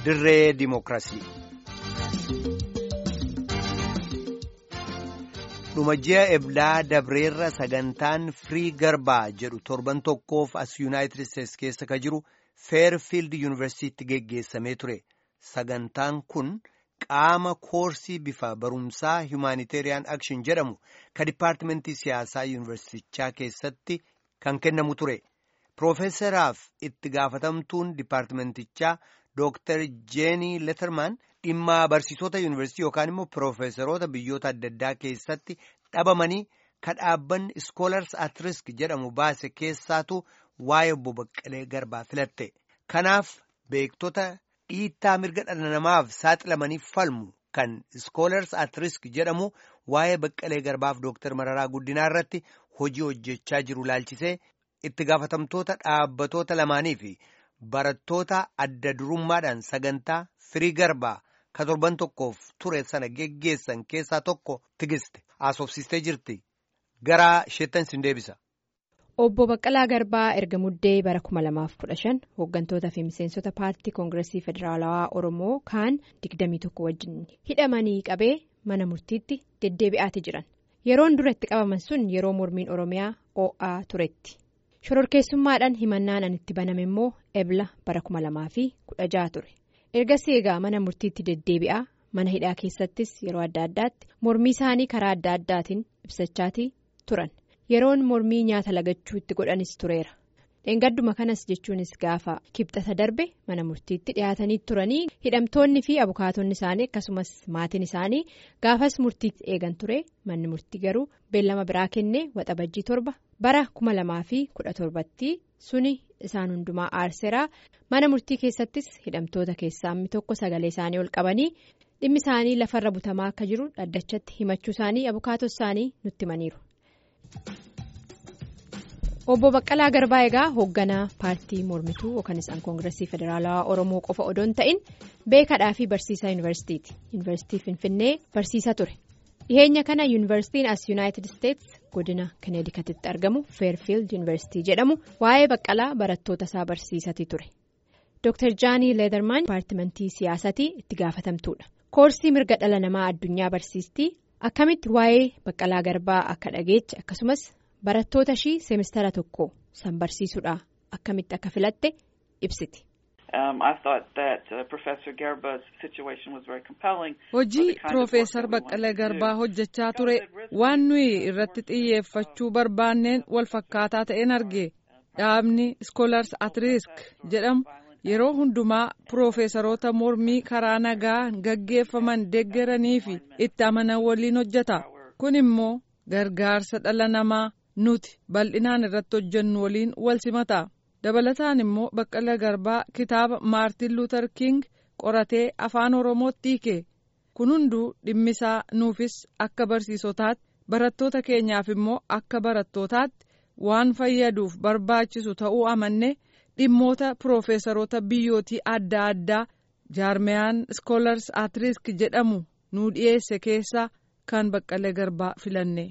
dirree dimookiraasii. dhuma ji'a eblaa dabreerra sagantaan firii garbaa jedhu torban tokkoof as yuunaayitid isteetsi keessa ka jiru feerfiild yuunivarsiitti geggeessamee ture sagantaan kun qaama koorsii bifa barumsaa humanitarian action jedhamu ka dipaartimentii siyaasaa yuunivarsiitichaa keessatti kan kennamu ture piroofeesaraaf itti gaafatamtuun dipaartimentichaa dooktar jeenii letermaan. dhimma barsiisota yuunivarsiitii yookaan immoo piroofeesaroota biyyoota adda addaa keessatti dhabamanii ka dhaabbanni iskoolars at risk jedhamu baase keessaatu waa'ee obbo Baqqalee Garbaa filatte. Kanaaf beektota dhiittaa mirga dhala namaaf saaxilamanii falmu kan iskoolars at risk jedhamu waa'ee Baqqalee Garbaaf Dooktar Mararaa Guddinaa irratti hojii hojjechaa jiru laalchisee itti gaafatamtoota dhaabbatoota lamaanii fi barattoota adda durummaadhaan sagantaa firii garbaa. ka torban tokkoof ture sana geggeessan keessaa tokko tigiste haasofsiistee jirti gara isheettan sin deebisa. Obbo Baqqalaa Garbaa erga muddee bara 2015 hooggantootaa fi miseensota paartii koongireesii federaalawaa Oromoo kaan 21 wajjin hidhamanii qabee mana murtiitti deddeebi'aati jiran. Yeroon dura itti qabaman sun yeroo mormiin Oromiyaa OA turetti. Shororkeessummaadhaan himannaan an itti baname immoo ebla bara 2016 ture. ergasii egaa mana murtiitti deddeebi'aa mana hidhaa keessattis yeroo adda addaatti mormii isaanii karaa adda addaatiin ibsachaatii turan yeroon mormii nyaata lagachuu itti godhanis tureera dheengadduma kanas jechuunis gaafa kibxata darbe mana murtiitti dhiyaatanii turanii hidhamtoonni fi abukaatonni isaanii akkasumas maatiin isaanii gaafas murtiitti eegan ture manni murtii garuu beellama biraa kennee waxabajjii torba bara 2017tti suni. isaan hundumaa aarseraa mana murtii keessattis hidhamtoota keessaa inni tokko sagalee isaanii ol qabanii dhimmi isaanii lafarra butamaa akka jiru dhaddachatti himachuu isaanii abukaatoo isaanii nutti himaniiru. obbo baqqalaa garbaa egaa hoogganaa paartii mormituu yookaan isaan koongireesii federaalawaa oromoo qofa odoon ta'in beekadhaa fi barsiisaa yuunivarsiitiiti yuunivarsiitii finfinnee barsiisaa ture. dhiheenya kana yuunivarsiitiin as yuunaayitid isteetsi godina kaneedikatitti argamu feerfiild yuunivarsiitii jedhamu waa'ee baqqalaa barattoota isaa barsiisatii ture dr jaanii leedermaan dipaartimentii siyaasatii itti gaafatamtuudha koorsii mirga dhala namaa addunyaa barsiistii akkamitti waa'ee baqqalaa garbaa akka dhageeche akkasumas barattoota ishii seemistara tokko san barsiisuudha akkamitti akka filatte ibsiti. hojii piroofeesar baqqalee garbaa hojjechaa ture waan nuyi irratti xiyyeeffachuu barbaanneen wal fakkaataa ta'een arge dhaabni iskoolars at risk jedhamu yeroo hundumaa piroofeesaroota mormii karaa nagaa gaggeeffaman deeggaranii fi itti amanan waliin hojjeta kun immoo gargaarsa dhala namaa nuti bal'inaan irratti hojjennu waliin wal simata. dabalataan immoo baqqala garbaa kitaaba maartin luuter king qoratee afaan oromootti hiike kun hunduu dhimmisaa nuufis akka barsiisotaatti barattoota keenyaaf immoo akka barattootaatti waan fayyaduuf barbaachisu ta'uu amanne dhimmoota piroofeesaroota biyyootii adda addaa jaarmeyaan iskoolars at risk jedhamu nu dhiyeesse keessaa kan baqqala garbaa filanne.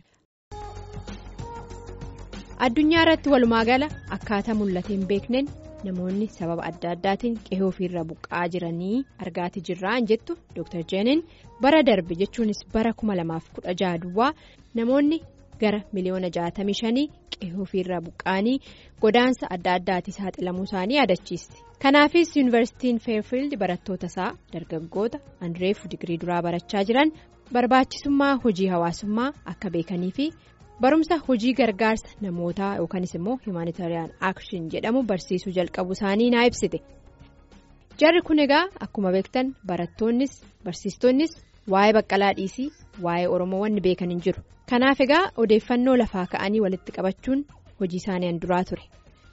addunyaa irratti walumaa gala akkaataa mul'ate hin beekneen namoonni sababa adda addaatiin qe'ee ofiirra buqqa'aa jiranii argaati jirraan jettu dr jeenin bara darbe jechuunis bara 2016 duwwaa namoonni gara miliyoona 65 qe'ee ofiirra buqqa'anii godaansa adda addaati saaxilamuu isaanii yaadachiisti kanaafis yuunivarsiitiin feerfiild barattoota isaa dargaggoota anreef digirii duraa barachaa jiran barbaachisummaa hojii hawaasummaa akka beekanii fi. barumsa hojii gargaarsa namootaa yookaanis immoo humanitarian action jedhamu barsiisuu jalqabu isaanii naa ibsite jarri kun egaa akkuma beektan barattoonnis barsiistonnis waa'ee baqqalaa dhiisii waa'ee oromoo wanni beekan hin jiru kanaaf egaa odeeffannoo lafaa ka'anii walitti qabachuun hojii isaanii duraa ture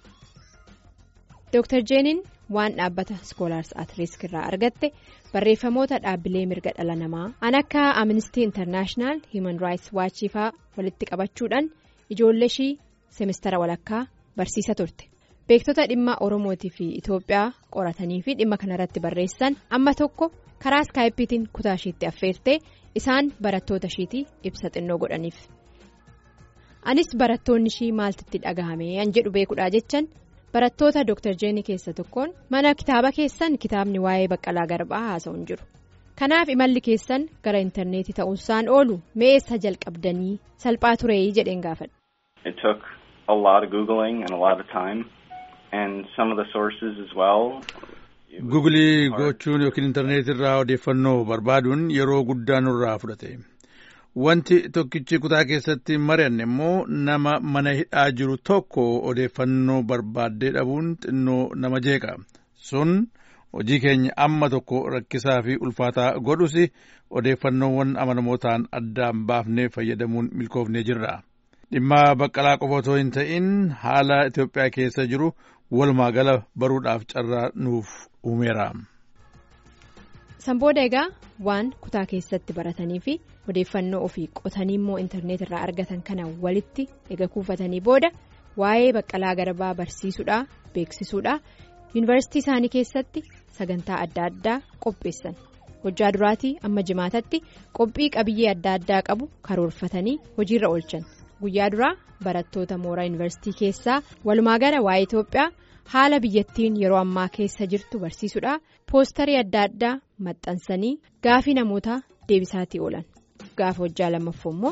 dr jeenin waan dhaabbata iskoolaars at risk irraa argatte barreeffamoota dhaabbilee mirga dhala namaa an akka amnistii intarnaashinaal hiiman raayits waachiifaa walitti qabachuudhaan ijoollee ishii seemistara walakkaa barsiisa turte beektota dhimma oromootii fi itoophiyaa qoratanii fi dhimma kanarratti barreessan amma tokko karaa iskaayipiitiin kutaa ishiitti affeertee isaan barattoota ishiitii ibsa xinnoo godhaniif anis barattoonni ishii maaltitti dhagahame an jedhu beekudhaa jechan barattoota Dr. Jeenii keessa tokkoon mana kitaaba keessan kitaabni waa'ee Baqqalaa Garbaa haasa'u hin jiru. Kanaaf imalli keessan gara intarneetii ta'uusaan oolu meessa jalqabdanii salphaa turee jedheen gaafadha. It took a lot of googling and a lot of time and some of the sources as well. Gugulii gochuun yookiin intarneetii irraa odeeffannoo barbaaduun yeroo guddaa nurraa fudhate. Wanti tokkichi kutaa keessatti mari'anne immoo nama mana hidhaa jiru tokko odeeffannoo barbaaddee dhabuun xinnoo nama jeeqa. Sun hojii keenya amma tokko rakkisaa fi ulfaataa godhus odeeffannoowwan amanamootaan addaan baafnee fayyadamuun milkoofnee jirra. Dhimma baqqalaa qofa otoo hin ta'in haala Itoophiyaa keessa jiru walumaa gala baruudhaaf carraa nuuf uumeera. Sanbooda egaa waan kutaa keessatti baratanii fi odeeffannoo ofii qotanii immoo intarneet irraa argatan kana walitti ega kuufatanii booda waa'ee baqqalaa garbaa barsiisuudhaa beeksisuudhaa yuunivarsiitii isaanii keessatti sagantaa adda addaa qopheessan hojjaa duraatii amma jimaatatti qophii qabiyyee adda addaa qabu karoorfatanii hojiirra oolchan guyyaa duraa barattoota mooraa yuunivarsiitii keessaa walumaa gala waa'ee Itoophiyaa. haala biyyattiin yeroo ammaa keessa jirtu barsiisuudha poostarii adda addaa maxxansanii gaafii namootaa deebisaatii oolan gaafa hojjaa lammaffoo immoo.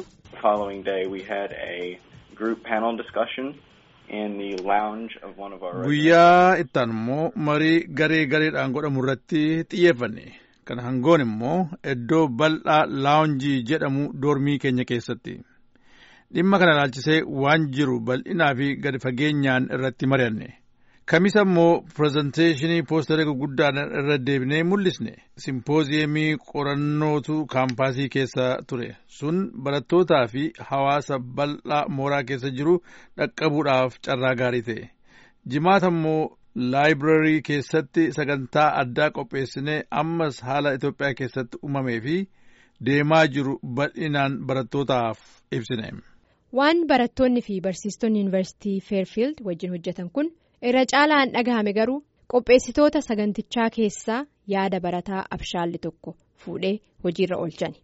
guyyaa ittaan immoo marii garee gareedhaan godhamu irratti xiyyeeffanne kan hangoon immoo iddoo bal'aa laawunjii jedhamu doormii keenya keessatti dhimma kana ilaalchisee waan jiru bal'inaa fi gadi fageenyaan irratti mari'anne. Kamisa immoo pirezenteeshinii poostarii gurguddaan irra deebinee mul'isne simpooziyemii qorannootu kaampaasii keessa ture sun barattootaa fi hawaasa bal'aa mooraa keessa jiru dhaqqabuudhaaf carraa gaarii ta'e jimaata immoo laayibirarii keessatti sagantaa addaa qopheessinee ammas haala Itoophiyaa keessatti uumamee fi deemaa jiru bal'inaan barattootaaf ibsine. Waan barattoonni fi barsiistonni yuunivarsiitii Feerfiild wajjin hojjetan kun. irra caalaan dhagahame garuu qopheessitoota sagantichaa keessaa yaada barataa abshaalli tokko fuudhee hojiirra oolchani.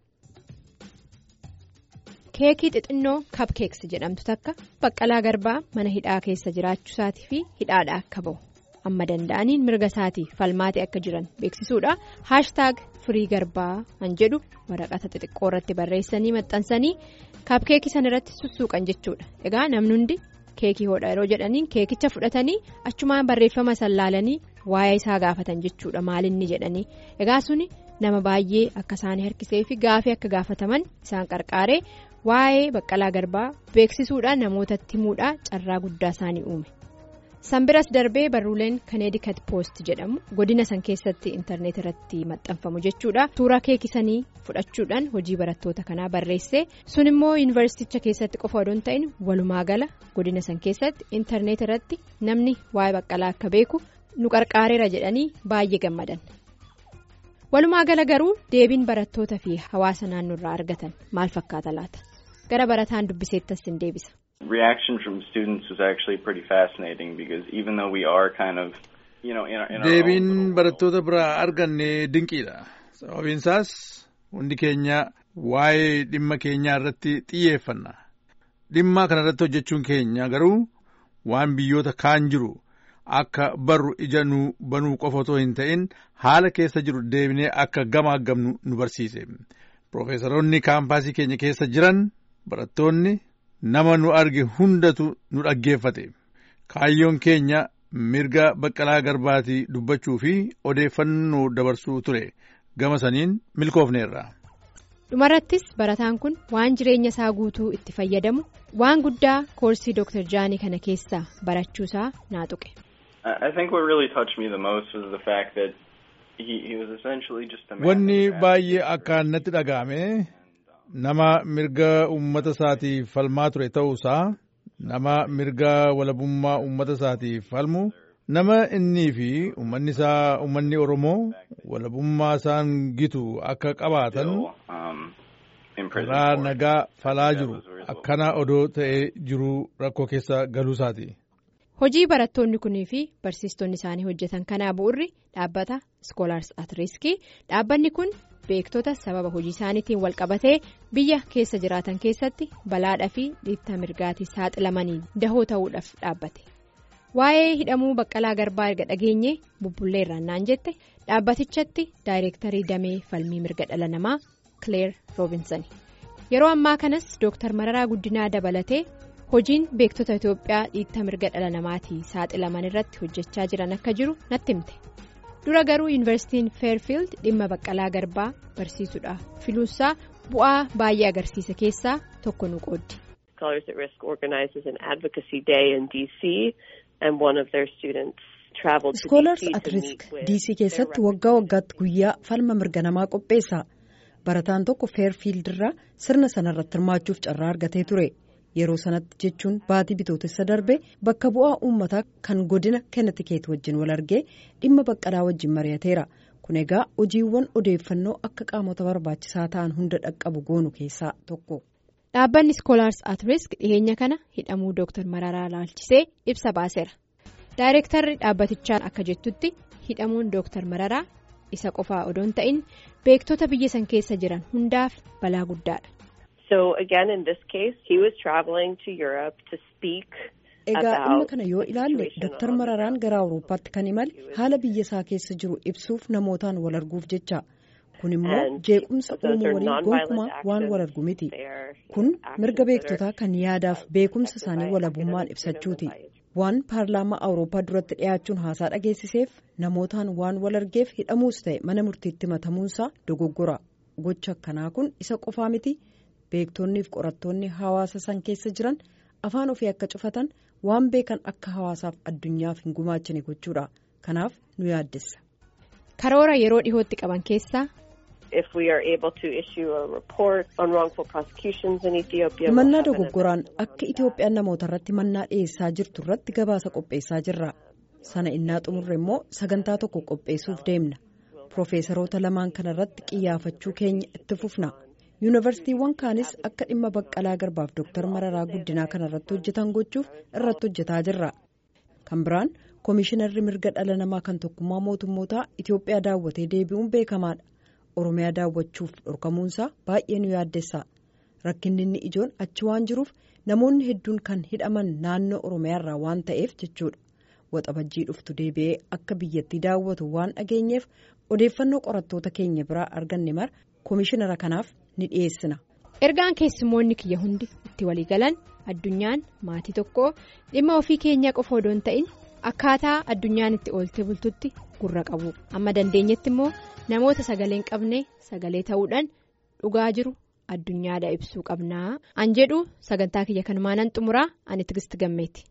keekii xixinnoo kapkeeks jedhamtu takka baqqalaa garbaa mana hidhaa keessa jiraachusaatii fi hidhaadha akka ba'u amma danda'aniin mirga isaatii falmaatee akka jiran beeksisuudha haashtaag firii garbaa kan jedhu waraqata xixiqqoo irratti barreessanii maxxansanii kapkeekii san irratti sussuuqan jechuudha egaa namni hundi. keekii hodha yeroo jedhaniin keekicha fudhatanii achumaan barreeffama san laalanii waa'ee isaa gaafatan jechuudha maalinni jedhanii egaa suni nama baay'ee akka isaanii harkisee fi gaafii akka gaafataman isaan qarqaaree waa'ee baqqalaa garbaa beeksisuudhaan namootatti himuudhaan carraa guddaa isaanii uume. sanbiras darbee barruuleen kaneedikat poost jedhamu godina san keessatti intarneet irratti maxxanfamu jechuudha suuraa keekisanii fudhachuudhaan hojii barattoota kanaa barreesse sun immoo yuunivarsiiticha keessatti qofa odoo hin ta'in walumaa gala godina san keessatti intarneet irratti namni waa'ee baqqalaa akka beeku nu qarqaareera jedhanii baay'ee gammadan walumaa gala garuu deebiin barattoota fi hawaasa naannoo irraa argatan maal fakkaata laata gara barataan dubbiseettas hin deebisa. reaction from students was actually pretty fascinating because even though we are kind of you know in our, in our deebiin own barattoota biraa arganne dinqiidha sababiin isaas hundi keenya waa'ee dhimma keenyaa irratti xiyyeeffanna dhimma kana irratti hojjechuun keenya garuu waan biyyoota kaan jiru akka barru ija nu banuu qofa otoo hin ta'in haala keessa jiru deebinee akka gamaagamnu nu barsiise Profeesaroonni kaampaasii keenya keessa jiran barattoonni nama nu arge hundatu nu dhaggeeffate kaayyoon keenya mirga baqqalaa garbaatii dubbachuu fi odeeffannoo dabarsuu ture gama saniin milkoofneerra. dhumarrattis barataan kun waan jireenya isaa guutuu itti fayyadamu waan guddaa koorsii Dr. Jaanii kana keessaa barachuusaa naa tuqe. I think what really touched me the most was the fact that he, he was essentially just a man Wanni who had- baay'ee akkaan natti dhaga'ame nama mirga uummata isaatiif falmaa ture ta'uusaa nama mirga walabummaa uummata isaatiif falmu nama innii fi uummanni isaa uummanni Oromoo walabummaa isaan gitu akka qabaatan still, um, in prison karaa for. nagaa falaa jiru akkana odoo ta'ee jiru rakkoo keessa galuu isaati. Hojii barattoonni kunii fi barsiistonni isaanii hojjetan kanaa bu'urri dhaabbata Scholars at Risk dhaabbanni kun beektota sababa hojii isaaniitiin walqabatee biyya keessa jiraatan keessatti balaadhaa fi dhiittaa mirgaatii saaxilamanii dahoo ta'uudhaaf dhaabbate. waa'ee hidhamuu baqqalaa garbaa erga dhageenye bubbullee irraan naan jette dhaabbatichatti daayireektarii damee falmii mirga dhala namaa kileer roobinsan yeroo ammaa kanas dooktar mararaa guddinaa dabalatee hojiin beektota itiyoophiyaa dhiitta mirga dhala namaatii saaxilaman irratti hojjechaa jiran akka jiru natti himte dura garuu yuunivarsiitiin feerfiild dhimma baqqalaa garbaa barsiisuudhaaf filuusaa bu'aa baay'ee agarsiisa keessaa tokko nu qooddi. Scholars at Risk organizes an advocacy day in DC and one of their students traveled to Scholars DC at to Risk meet with DC keessatti waggaa waggaatti guyyaa falma mirga namaa qopheessa. Barataan tokko Fairfield irraa sirna sanarratti hirmaachuuf carraa argatee ture. Yeroo sanatti jechuun baatii bitootessa darbe bakka bu'aa uummataa kan godina Kennetikeet wajjin wal argee dhimma baqqalaa wajjin mari'ateera. Kun egaa hojiiwwan odeeffannoo akka qaamota barbaachisaa ta'an hunda dhaqqabu goonu keessaa tokko. Dhaabbanni Scholars at Risk dhiyeenya kana hidhamuu Dr. Mararaa laalchisee ibsa baaseera. Daayireektarri dhaabbatichaa akka jettutti hidhamuun Dr. Mararaa isa qofaa odoo hin ta'in beektota biyya san keessa jiran hundaaf balaa guddaadha. So again, in this case, he was traveling to Europe to speak Egaa dhimma about kana yoo ilaalle situation Dr. on the Mararaan gara Awurooppaatti kan imale haala biyya isaa keessa jiru ibsuuf namootaan wal arguuf jecha. Kun immoo And jeequmsa those uumuu are waliin non-violent gonkumaa waan actions. wal argu miti. They are Kun actions mirga that are beektotaa kan yaadaaf beekumsa isaanii walabummaan ibsachuuti. Waan paarlaamaa Awurooppaa duratti dhiyaachuun haasaa dhageessiseef namootaan waan wal argeef hidhamuus ta'e mana murtiitti matamuunsaa dogoggora. Gocha akkanaa kun isa qofaa miti. Beektonni fi qorattoonni hawaasa san keessa jiran afaan ofii akka cufatan waan beekan akka hawaasaaf addunyaaf hin gumaachine gochuudha. Kanaaf nu yaaddessa. Karoora yeroo dhihootti qaban keessaa If we are able to issue a report on wrongful prosecutions in Ethiopia, we'll Himannaa have an dogoggoraan assessment akka on Itoophiyaan namoota irratti mannaa dhiyeessaa jirtu irratti gabaasa qopheessaa jirra. Sana innaa xumurre immoo sagantaa tokko qopheessuuf deemna. Profeesaroota lamaan kana irratti qiyyaafachuu keenya itti fufna. Yuunivarsiitiiwwan kaanis akka dhimma baqqalaa garbaaf Dooktar Mararaa guddinaa kana irratti hojjetan gochuuf irratti hojjetaa jirra. Kan biraan Komishinarri mirga dhala namaa kan tokkummaa mootummootaa Itoophiyaa daawwatee deebi'uun beekamaadha. Oromiyaa daawwachuuf dhorkamuunsaa baay'ee nu yaaddessa. Rakkinni inni ijoon achi waan jiruuf namoonni hedduun kan hidhaman naannoo Oromiyaarraa waan ta'eef jechuudha. Waxabajjii dhuftu deebi'ee akka biyyattii daawwatu waan dhageenyeef odeeffannoo qorattoota keenya biraa arganne mara komishinara kanaaf ni dhiyeessina. ergaan keessummoonni kiyya hundi itti walii galan addunyaan maatii tokko dhimma ofii keenyaa qofa odoo hin ta'in akkaataa addunyaan itti oolte bultutti gurra qabu amma dandeenyetti immoo namoota sagalee hin qabne sagalee ta'uudhaan dhugaa jiru addunyaadha ibsuu qabnaa an jedhu sagantaa kiyya kanumaan xumuraa ani tigisti gammeeti.